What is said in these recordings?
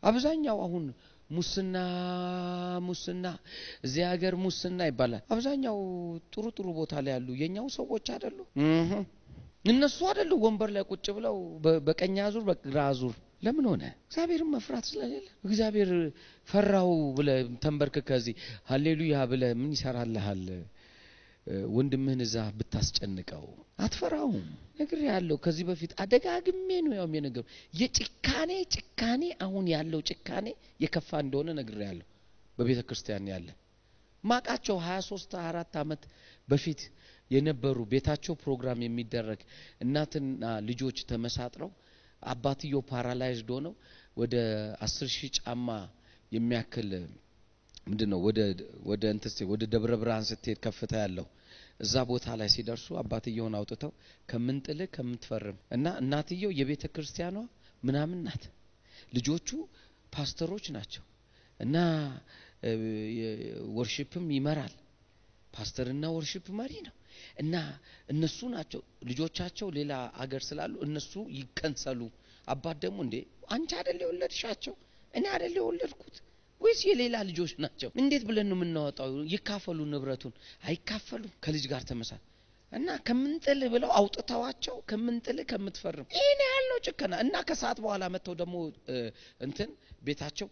አብዛኛው አሁን ሙስና ሙስና እዚህ ሀገር ሙስና ይባላል። አብዛኛው ጥሩ ጥሩ ቦታ ላይ ያሉ የኛው ሰዎች አይደሉ? እህ እነሱ አይደሉ ወንበር ላይ ቁጭ ብለው በ- በቀኝ አዙር በግራ አዙር። ለምን ሆነ? እግዚአብሔርን መፍራት ስለሌለ። እግዚአብሔር ፈራው ብለ ተንበርክከ እዚህ ሀሌሉያ ብለ ምን ይሰራልሃል? እ፣ ወንድምህን እዛ ብታስጨንቀው አትፈራውም። ነግር ያለው ከዚህ በፊት አደጋግሜ ነው ያውም የነገሩ የጭካኔ ጭካኔ አሁን ያለው ጭካኔ የከፋ እንደሆነ ነግር ያለው በቤተ ክርስቲያን ያለ ማቃቸው 23 24 ዓመት በፊት የነበሩ ቤታቸው ፕሮግራም የሚደረግ እናትና ልጆች ተመሳጥረው አባትየው ፓራላይዝድ ሆነው ወደ አስር ሺህ ጫማ የሚያክል ምንድን ነው ወደ ወደ እንትስ ወደ ደብረ ብርሃን ስትሄድ ከፍታ ያለው እዛ ቦታ ላይ ሲደርሱ አባትየውን አውጥተው ከምንጥልህ ከምትፈርም እና እናትየው የቤተ ክርስቲያኗ ምናምን ናት፣ ልጆቹ ፓስተሮች ናቸው እና እ፣ የ- ወርሺፕም ይመራል ፓስተርና ወርሺፕ መሪ ነው እና እነሱ ናቸው ልጆቻቸው ሌላ አገር ስላሉ እነሱ ይከንሰሉ። አባት ደግሞ እንዴ አንቺ አይደል የወለድሻቸው እኔ አይደል የወለድኩት ወይስ የሌላ ልጆች ናቸው? እንዴት ብለን ነው የምናወጣው? ይካፈሉ ንብረቱን አይካፈሉም። ከልጅ ጋር ተመሳል እና ከምንጥል ብለው አውጥተዋቸው ከምንጥል ከምትፈርም ይህን ያለው ጭከና እና ከሰዓት በኋላ መጥተው ደግሞ እ፣ እንትን ቤታቸው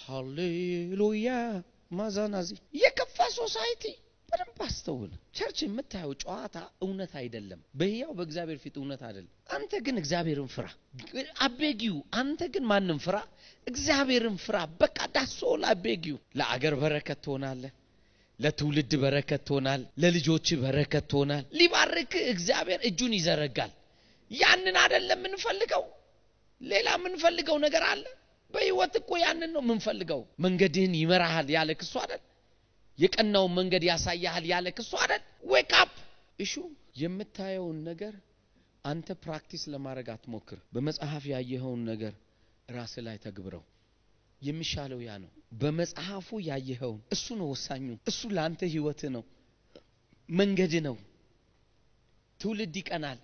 ሃሌሉያ ማዛናዚ የከፋ ሶሳይቲ በደንብ አስተውል። ቸርች የምታየው ጨዋታ እውነት አይደለም። በህያው በእግዚአብሔር ፊት እውነት አይደለም። አንተ ግን እግዚአብሔርን ፍራ። አቤጊው አንተ ግን ማንም ፍራ፣ እግዚአብሔርን ፍራ። በቃ ዳሶል አቤጊው ለአገር በረከት ትሆናለህ። ለትውልድ በረከት ትሆናል። ለልጆች በረከት ትሆናል። ሊባርክ እግዚአብሔር እጁን ይዘረጋል። ያንን አይደለም የምንፈልገው። ሌላ የምንፈልገው ነገር አለ። በህይወት እኮ ያንን ነው የምንፈልገው። መንገድህን ይመራሃል ያለ ክሱ አይደል? የቀናውን መንገድ ያሳያሃል ያለ ክሱ አይደል? ዌክ አፕ እሹ የምታየውን ነገር አንተ ፕራክቲስ ለማድረግ አትሞክር። በመጽሐፍ ያየኸውን ነገር ራስ ላይ ተግብረው። የሚሻለው ያ ነው። በመጽሐፉ ያየኸውን እሱ ነው ወሳኙ። እሱ ለአንተ ህይወት ነው፣ መንገድ ነው። ትውልድ ይቀናል።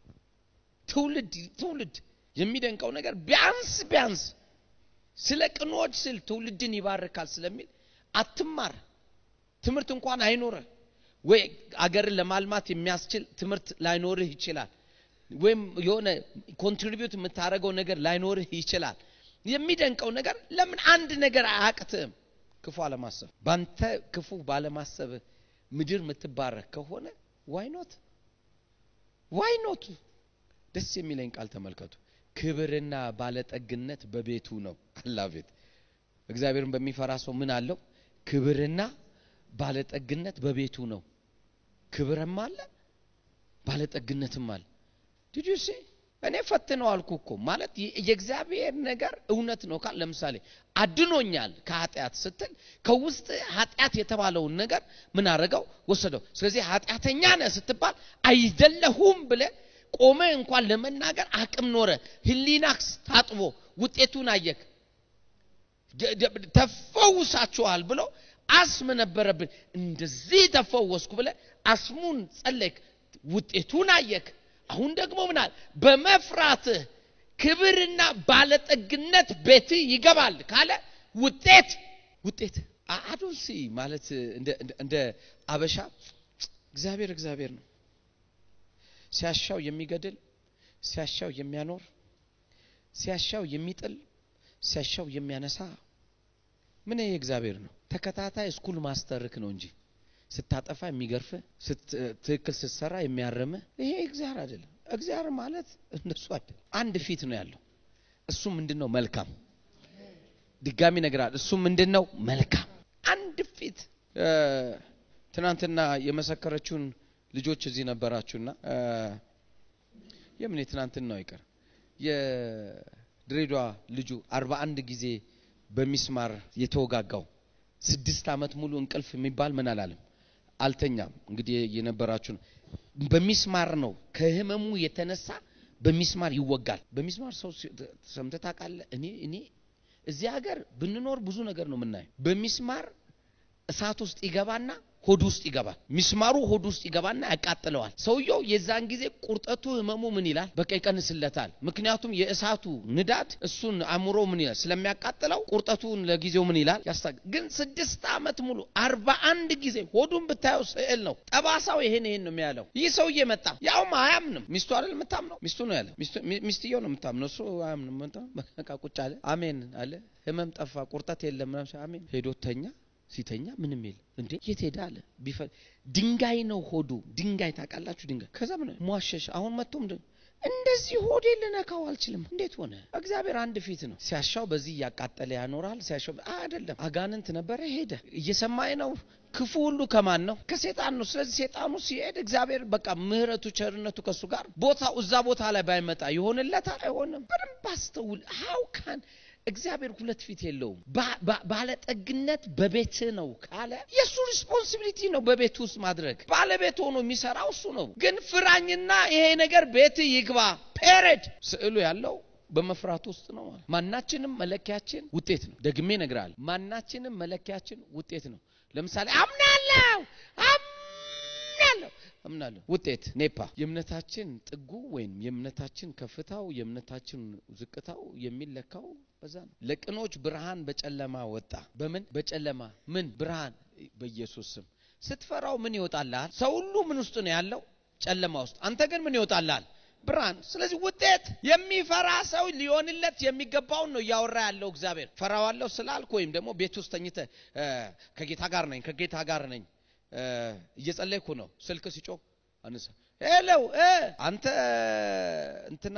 ትውልድ ትውልድ የሚደንቀው ነገር ቢያንስ ቢያንስ ስለ ቅኖች ስል ትውልድን ይባርካል ስለሚል አትማር። ትምህርት እንኳን አይኖርህ ወይ አገርን ለማልማት የሚያስችል ትምህርት ላይኖርህ ይችላል። ወይም የሆነ ኮንትሪቢዩት የምታደርገው ነገር ላይኖርህ ይችላል። የሚደንቀው ነገር ለምን አንድ ነገር አያቅትም? ክፉ አለማሰብ። ባንተ ክፉ ባለማሰብ ምድር የምትባረክ ከሆነ ዋይኖት ዋይኖት ደስ የሚለኝ ቃል ተመልከቱ። ክብርና ባለጠግነት በቤቱ ነው። አላቤት እግዚአብሔርን በሚፈራ ሰው ምን አለው? ክብርና ባለጠግነት በቤቱ ነው። ክብርም አለ ባለጠግነትም አለ። ዲዲሲ እኔ ፈትነው አልኩ እኮ ማለት የ- የእግዚአብሔር ነገር እውነት ነው ካል ለምሳሌ አድኖኛል ከኃጢአት ስትል ከውስጥ ኃጢአት የተባለውን ነገር ምን አደረገው ወሰደው። ስለዚህ ኃጢአተኛ ነህ ስትባል አይደለሁም ብለ ቆመ እንኳን ለመናገር አቅም ኖረ። ህሊናክስ ታጥቦ ውጤቱን አየክ። ደ- ደ- ተፈውሳችኋል ብሎ አስም ነበረብን እንደዚህ ተፈወስኩ ብለ አስሙን ጸለይክ፣ ውጤቱን አየክ። አሁን ደግሞ ምናል በመፍራትህ ክብርና ባለጠግነት ቤት ይገባል ካለ ውጤት ውጤት አዶንሲ ማለት እንደ- እንደ- እንደ አበሻ እግዚአብሔር እግዚአብሔር ነው። ሲያሻው የሚገድል ሲያሻው የሚያኖር ሲያሻው የሚጥል ሲያሻው የሚያነሳ ምን ይሄ እግዚአብሔር ነው። ተከታታይ ስኩል ማስተርክ ነው እንጂ ስታጠፋ የሚገርፍ ትክክል ስትሰራ የሚያርምህ ይሄ እግዚአብሔር አይደለም። እግዚአብሔር ማለት እንደሱ አይደለም። አንድ ፊት ነው ያለው። እሱ ምንድን ነው? መልካም። ድጋሚ ነግራል። እሱ ምንድን ነው? መልካም። አንድ ፊት እ፣ ትናንትና የመሰከረችውን ልጆች እዚህ ነበራችሁና እ፣ የምን የትናንትና ነው ይቀር የድሬዳዋ ልጁ አርባ አንድ ጊዜ በሚስማር የተወጋጋው ስድስት ዓመት ሙሉ እንቅልፍ የሚባል ምን አላለም አልተኛም። እንግዲህ የነበራችሁ ነው። በሚስማር ነው ከህመሙ የተነሳ በሚስማር ይወጋል። በሚስማር ሰው ሲ- ሰምተህ ታውቃለህ? እኔ እኔ እዚህ ሀገር ብንኖር ብዙ ነገር ነው የምናየው። በሚስማር እሳት ውስጥ ይገባና ሆድ ውስጥ ይገባል። ሚስማሩ ሆድ ውስጥ ይገባና ያቃጥለዋል። ሰውየው የዛን ጊዜ ቁርጠቱ ህመሙ ምን ይላል? በቃ ይቀንስለታል። ምክንያቱም የእሳቱ ንዳድ እሱን አእምሮ ምን ይላል ስለሚያቃጥለው ቁርጠቱን ለጊዜው ምን ይላል ያስታ ግን ስድስት ዓመት ሙሉ አርባ አንድ ጊዜ ሆዱን ብታየው ስዕል ነው። ጠባሳው ይሄን ይሄን ነው የሚያለው። ይህ ሰውዬ መጣ። ያውም አያምንም። ሚስቱ አይደል የምታምነው? ሚስቱ ነው ያለ። ሚስትየው ነው የምታምነው። እሱ አያምንም። በቃ ቁጭ አለ። አሜን አለ። ህመም ጠፋ፣ ቁርጠት የለም ምናምን። አሜን ሄዶ ተኛ። ሲተኛ ምንም የለም። እንዴ የት ሄደ አለ። ቢፈል ድንጋይ ነው ሆዱ። ድንጋይ ታውቃላችሁ? ድንጋይ ከዛ ምን ሟሸሽ። አሁን መጥቶ ምንድን እንደዚህ ሆዴ ልነካው አልችልም። እንዴት ሆነ? እግዚአብሔር አንድ ፊት ነው። ሲያሻው በዚህ እያቃጠለ ያኖራል። ሲያሻው አይደለም አጋንንት ነበረ፣ ሄደ። እየሰማኝ ነው። ክፉ ሁሉ ከማን ነው? ከሴጣን ነው። ስለዚህ ሴጣኑ ሲሄድ እግዚአብሔር በቃ ምሕረቱ ቸርነቱ ከሱ ጋር ቦታው እዛ ቦታ ላይ ባይመጣ ይሆንለታል? አይሆንም። በደንብ አስተውል። ሀው ካን እግዚአብሔር ሁለት ፊት የለውም። ባለጠግነት በቤት ነው ካለ የእሱ ሪስፖንሲቢሊቲ ነው በቤት ውስጥ ማድረግ። ባለቤት ሆኖ የሚሰራው እሱ ነው። ግን ፍራኝና ይሄ ነገር ቤት ይግባ ፔሬድ ስዕሉ ያለው በመፍራት ውስጥ ነው ማለት። ማናችንም መለኪያችን ውጤት ነው። ደግሜ እነግርሃለሁ፣ ማናችንም መለኪያችን ውጤት ነው። ለምሳሌ አምናለሁ አምናለሁ አምናለሁ ውጤት ኔፓ የእምነታችን ጥጉ ወይም የእምነታችን ከፍታው የእምነታችን ዝቅታው የሚለካው በዛ ነው። ለቅኖች ብርሃን በጨለማ ወጣ። በምን በጨለማ ምን ብርሃን በኢየሱስ ስም ስትፈራው ምን ይወጣልሃል? ሰው ሁሉ ምን ውስጥ ነው ያለው? ጨለማ ውስጥ። አንተ ግን ምን ይወጣልሃል? ብርሃን። ስለዚህ ውጤት የሚፈራ ሰው ሊሆንለት የሚገባውን ነው እያወራ ያለው እግዚአብሔር። ፈራዋለሁ ስላልክ ወይም ደግሞ ቤት ውስጥ ተኝተህ ከጌታ ጋር ነኝ ከጌታ ጋር ነኝ እየጸለይኩ ነው። ስልክ ሲጮህ አንሳ ሄለው አንተ እንትና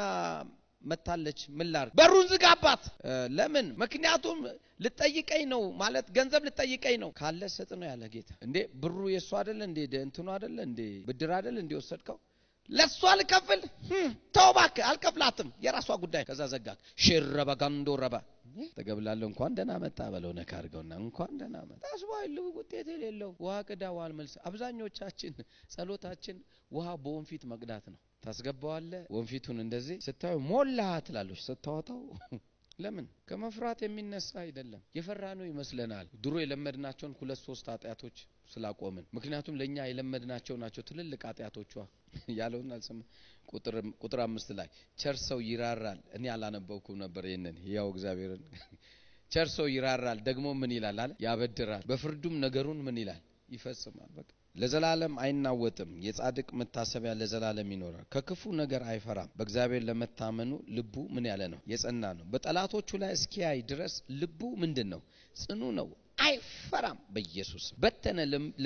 መታለች ምን ላድርግ? በሩን ዝጋባት። ለምን? ምክንያቱም ልጠይቀኝ ነው ማለት ገንዘብ ልጠይቀኝ ነው ካለ ስጥ ነው ያለ ጌታ። እንዴ ብሩ የእሱ አይደለ እንዴ እንትኑ አይደለ እንዴ ብድር አይደለ እንዴ ወሰድከው ለእሷ ልከፍል ተው እባክህ አልከፍላትም፣ የራሷ ጉዳይ። ከዛ ዘጋት። ሽረበ ጋንዶ ረበ ተገብላለሁ እንኳን ደህና መጣ በለው ነካ አድርገውና እንኳን ደህና መጣ አስባይሉ ውጤት የሌለው ውሃ ቅዳ ውሃ አልመልስ። አብዛኞቻችን ጸሎታችን ውሃ በወንፊት መቅዳት ነው። ታስገባዋለ ወንፊቱን እንደዚህ ስታዩ ሞላ ትላለች። ስታወጣው ለምን ከመፍራት የሚነሳ አይደለም። የፈራነው ይመስለናል። ድሮ የለመድናቸውን ሁለት ሶስት ኃጢአቶች ስላቆምን። ምክንያቱም ለእኛ የለመድናቸው ናቸው ትልልቅ ኃጢአቶቿ ያለውን አልሰማ ቁጥር አምስት ላይ ቸር ሰው ይራራል። እኔ አላነበብኩም ነበር ይህንን ያው እግዚአብሔርን ቸር ሰው ይራራል፣ ደግሞ ምን ይላል አለ ያበድራል፣ በፍርዱም ነገሩን ምን ይላል ይፈጽማል። በቃ ለዘላለም አይናወጥም። የጻድቅ መታሰቢያ ለዘላለም ይኖራል። ከክፉ ነገር አይፈራም። በእግዚአብሔር ለመታመኑ ልቡ ምን ያለ ነው? የጸና ነው። በጠላቶቹ ላይ እስኪያይ ድረስ ልቡ ምንድን ነው? ጽኑ ነው። አይፈራም። በኢየሱስ በተነ፣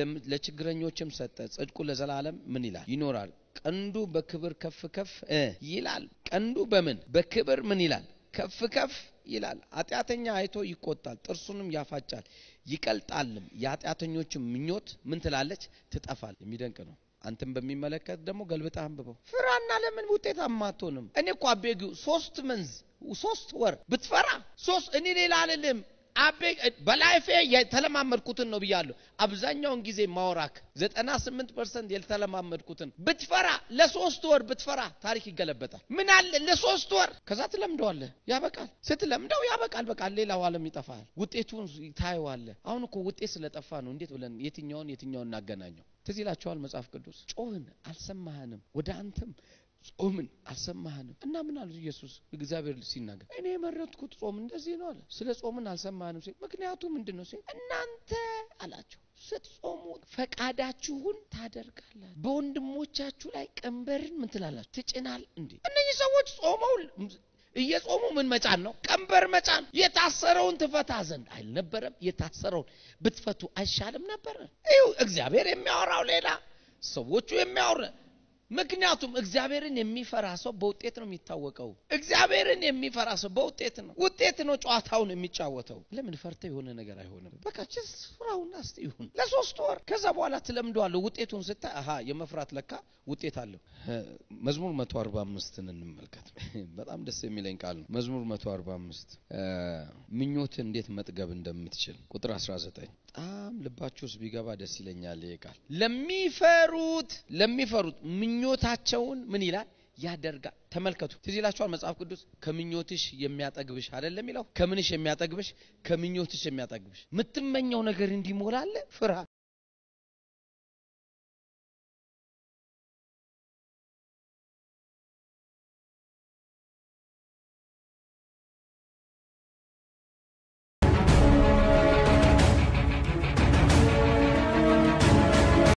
ለችግረኞችም ሰጠ። ጽድቁ ለዘላለም ምን ይላል? ይኖራል። ቀንዱ በክብር ከፍ ከፍ ይላል። ቀንዱ በምን በክብር ምን ይላል? ከፍ ከፍ ይላል። ኃጢአተኛ አይቶ ይቆጣል፣ ጥርሱንም ያፋጫል ይቀልጣልም። የኃጢአተኞችም ምኞት ምን ትላለች? ትጠፋል። የሚደንቅ ነው። አንተም በሚመለከት ደግሞ ገልብጠህ አንብበው። ፍራና ለምን ውጤታማ አትሆንም? እኔ እኮ አቤጊው ሶስት መንዝ ሶስት ወር ብትፈራ ሶስት እኔ ሌላ አልልም አቤ በላይፌ የተለማመድኩትን ነው ብያለሁ። አብዛኛውን ጊዜ ማውራክ ዘጠና ስምንት ፐርሰንት የተለማመድኩትን ብትፈራ ለሶስት ወር ብትፈራ ታሪክ ይገለበጣል። ምን አለ ለሶስት ወር ከዛ ትለምደዋለህ፣ ያበቃል። ስትለምደው ያበቃል። በቃል ሌላው ዓለም ይጠፋል። ውጤቱን ታየዋለህ። አሁን እኮ ውጤት ስለጠፋ ነው እንዴት ብለን የትኛውን የትኛውን እናገናኘው? ትዝ ይላቸዋል መጽሐፍ ቅዱስ ጮህን አልሰማህንም፣ ወደ አንተም ጾምን አልሰማህንም። እና ምን አሉ ኢየሱስ እግዚአብሔር ሲናገር እኔ የመረጥኩት ጾም እንደዚህ ነው አለ። ስለ ጾምን አልሰማህንም ሲል ምክንያቱ ምንድን ነው ሲል እናንተ አላቸው ስትጾሙ ፈቃዳችሁን ታደርጋላችሁ፣ በወንድሞቻችሁ ላይ ቀንበርን ምን ትላላችሁ ትጭናል። እንዴ እነዚህ ሰዎች ጾመው እየጾሙ ምን መጫን ነው? ቀንበር መጫን። የታሰረውን ትፈታ ዘንድ አልነበረም? የታሰረውን ብትፈቱ አይሻልም ነበር? ይኸው እግዚአብሔር የሚያወራው ሌላ፣ ሰዎቹ የሚያወራ ምክንያቱም እግዚአብሔርን የሚፈራ ሰው በውጤት ነው የሚታወቀው። እግዚአብሔርን የሚፈራ ሰው በውጤት ነው ውጤት ነው ጨዋታውን የሚጫወተው። ለምን ፈርተ የሆነ ነገር አይሆንም። በቃ ችስ ፍራውና እስቲ ይሁን ለሶስት ወር፣ ከዛ በኋላ ትለምደዋለሁ። ውጤቱን ስታይ አሀ የመፍራት ለካ ውጤት አለው። መዝሙር መቶ አርባ አምስትን እንመልከት። በጣም ደስ የሚለኝ ቃል ነው። መዝሙር መቶ አርባ አምስት ምኞትን እንዴት መጥገብ እንደምትችል ቁጥር አስራ ዘጠኝ በጣም ልባችሁ ውስጥ ቢገባ ደስ ይለኛል። ይሄ ቃል ለሚፈሩት ለሚፈሩት ምኞታቸውን ምን ይላል ያደርጋል። ተመልከቱ፣ ትዝ ይላችኋል መጽሐፍ ቅዱስ ከምኞትሽ የሚያጠግብሽ አይደለም የሚለው። ከምንሽ የሚያጠግብሽ? ከምኞትሽ የሚያጠግብሽ። የምትመኘው ነገር እንዲሞላለ ፍራ።